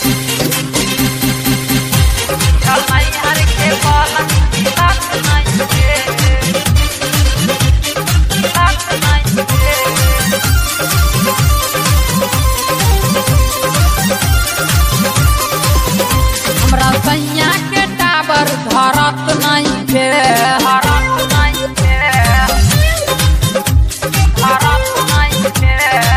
हमरा सैया के टावर धरत नहीं के धरत नहीं के धरत नहीं के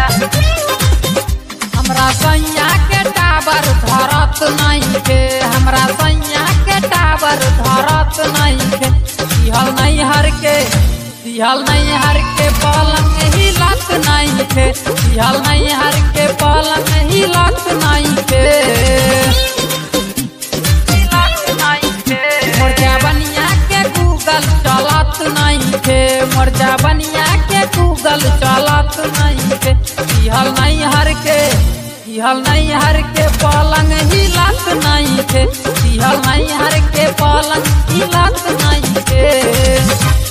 हमरा सैया के टावर धरत नहीं के हमरा सैया के टावर धरत नहीं के सिहल नहीं हर के सिहल नहीं हर के पलंग हिलत नहीं के सिहल नहीं हर के पलंग हिलत नहीं के मोर जवनिया के गूगल चलत नहीं थे मोर जवनिया के गूगल चलत नहीं थे इहल नहीं हर के इहल नहीं हर के पलंग हिलत नहीं थे इहल नहीं हर के पलंग हिलत नहीं थे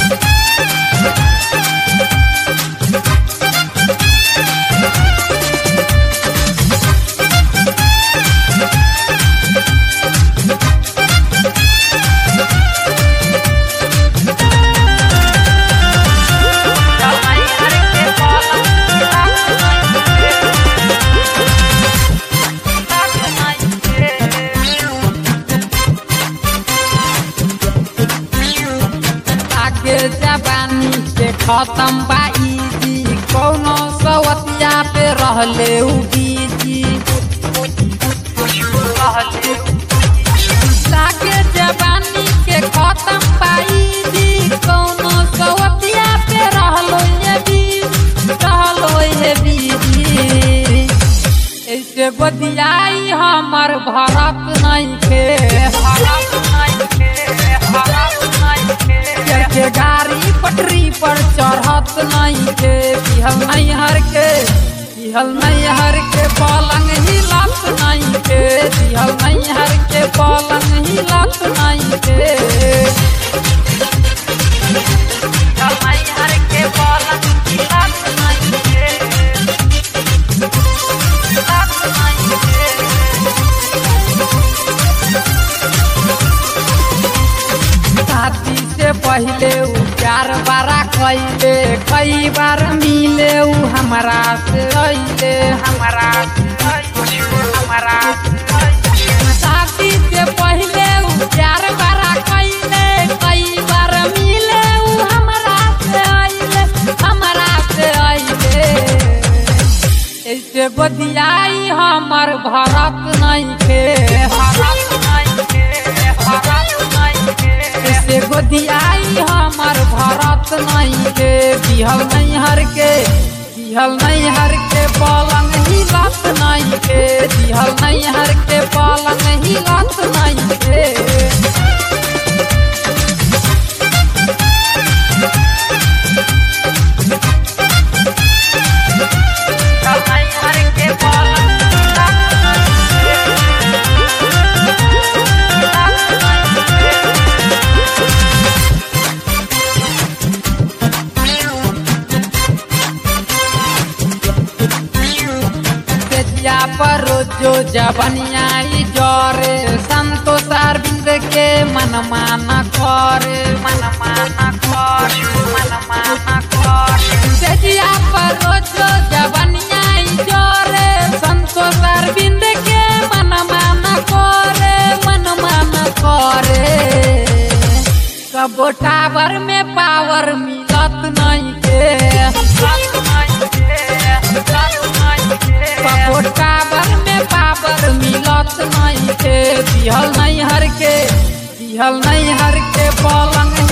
आगे जवानी के खत्म बा इजी कौनो सवतिया पे रहले उ बीजी आगे जवानी के खत्म बा इजी कौनो सवतिया पे रहलो ये बीजी रहलो ये बीजी ऐसे बदियाई हमर भरत नहीं के भरत नहीं के भरत नहीं के चढ़ के गाड़ी पटरी पर चढ़त नहीं के बिहल नहीं हर के बिहल नहीं हर के पलंग हिलत नहीं के बिहल नहीं हर के पलंग हिलत नहीं के बिहल नहीं हर के पलंग हिलत नहीं के शादी से पहले उ प्यार बारा कैले कई बार मिले उ हमरा से अइले हमरा से अइले, हमरा से अइले। शादी से पहले उ प्यार बारा कैले कई बार मिले उ हमरा से अइले हमरा से अइले ऐसे बदियाई हमर भरत नहीं के भरत नहीं के भरत नहीं के ऐसे बदियाई हमर भरत नहीं के बिहल नहीं हर के बिहल नहीं हर के पलंग हिलत नहीं के बिहल नहीं हर के पलंग हिलत नहीं के तेजिया पर जो जबनिया ई जरे संतोष अरविंद के मन माना करे मन माना करे मन माना करे तेजिया पर जो जबनिया ई जरे संतोष अरविंद के मन माना करे मन माना करे कबो टावर में पावर मिलत नहीं के कबो टावर में पावर मिलत नहीं के बिहल नहीं हर के बिहल नहीं हर के पलंग